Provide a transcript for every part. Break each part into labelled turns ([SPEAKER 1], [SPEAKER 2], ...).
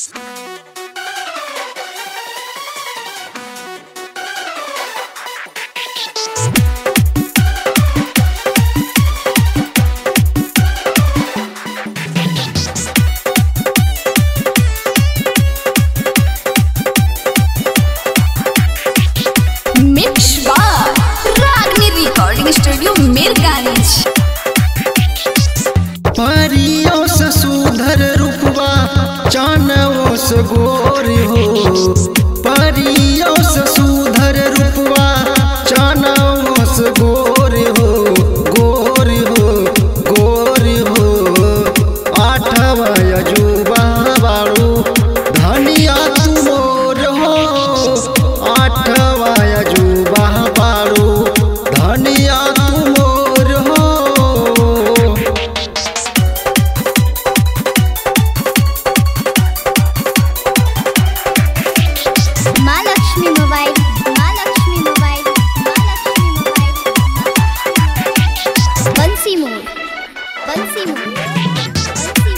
[SPEAKER 1] से गोर हो परियों से सुधर रूपवा चानों से गोर हो गोर हो गोर हो आठवा अजूबा बारू धनिया तुमोर हो आठवा अजूबा बारू धनिया तुमोर हो
[SPEAKER 2] Mahalakshmi mobile Mahalakshmi mobile Mahalakshmi mobile बंसी मोर बंसी मोर बंसी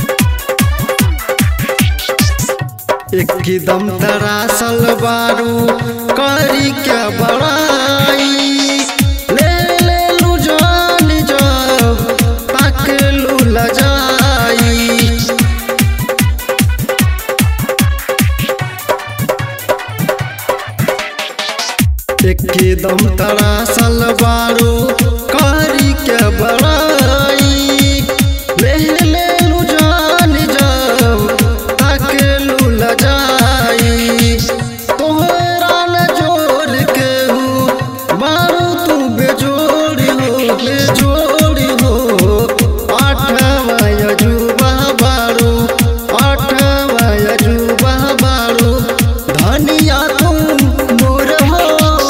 [SPEAKER 2] मोर
[SPEAKER 1] एकदम दरासल बारू करी क्या बड़ाई ले ले लू जान जब तक लू लजाई एकदम तरासल बारू करी क्या बड़ाई ले ले लू जान जब तक लू लजाई तोहरा न जोड़ के हूँ बारू तू बेजोड़ हो बेजोड़ हो आठवा अजूबा बारू आठवा अजूबा बारू धनिया तुम मोर हो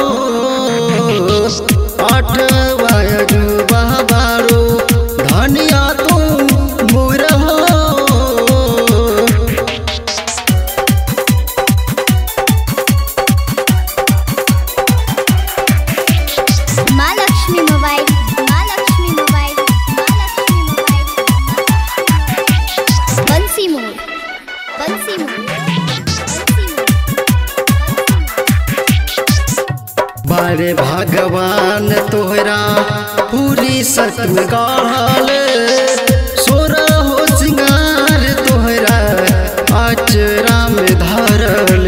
[SPEAKER 1] आठवा अजूबा बारू धनिया तुम मोर हो
[SPEAKER 2] Mahalakshmi mobile Mahalakshmi mobile Mahalakshmi mobile बंसी मोर बंसी मोर बंसी मोर
[SPEAKER 1] बारे भगवान तोहरा पूरी सत में गाढ़ल सोरा हो सिंगार तोहरा आचरा में धरल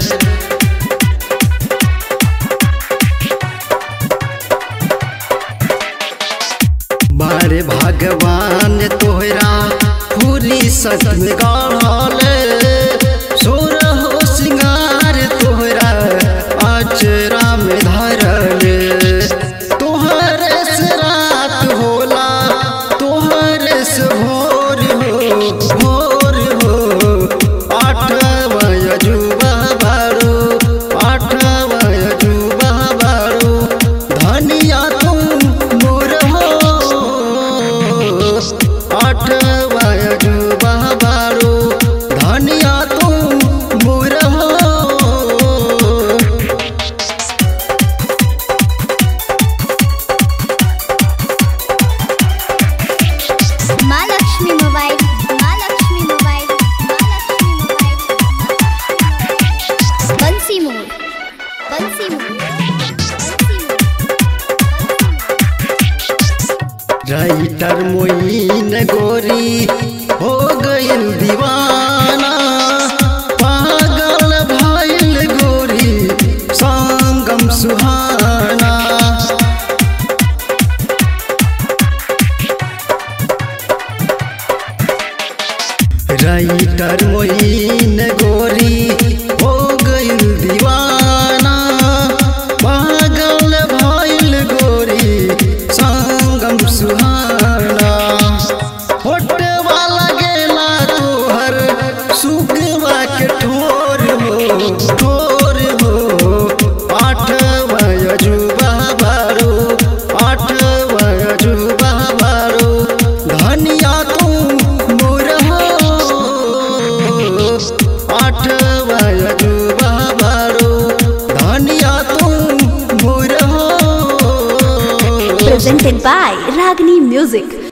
[SPEAKER 1] बारे भगवान तोहरा पूरी सत में गाढ़ल सोरा हो सिंगार तोहरा आचरा में धरल तोहरे से रात होला तोहरे से भोर हो भोर हो आठवा अजूबा बारू आठवा अजूबा बारू धनिया तुम मोर हो आठवा अजूबा बारू धनिया तुम मोर हो
[SPEAKER 2] Mahalakshmi mobile Mahalakshmi mobile Mahalakshmi mobile बंसी मोर बंसी मोर बंसी मोर
[SPEAKER 1] राइटर मोइन गोरी हो गइल दीवाना पागल भइल गोरी संगम सुहाना राइटर मोइन गोरी हो गइल दीवाना पागल भइल गोरी संगम सुहाना होटे वाला गेला तोहर सुगवा के ठोर हो ठोर हो आठवा अजूबा बारू आठवा अजूबा बारू धनिया तुम मोर हो आठवा अजूबा बारू धनिया तुम मोर हो
[SPEAKER 3] presented by Ragini Music.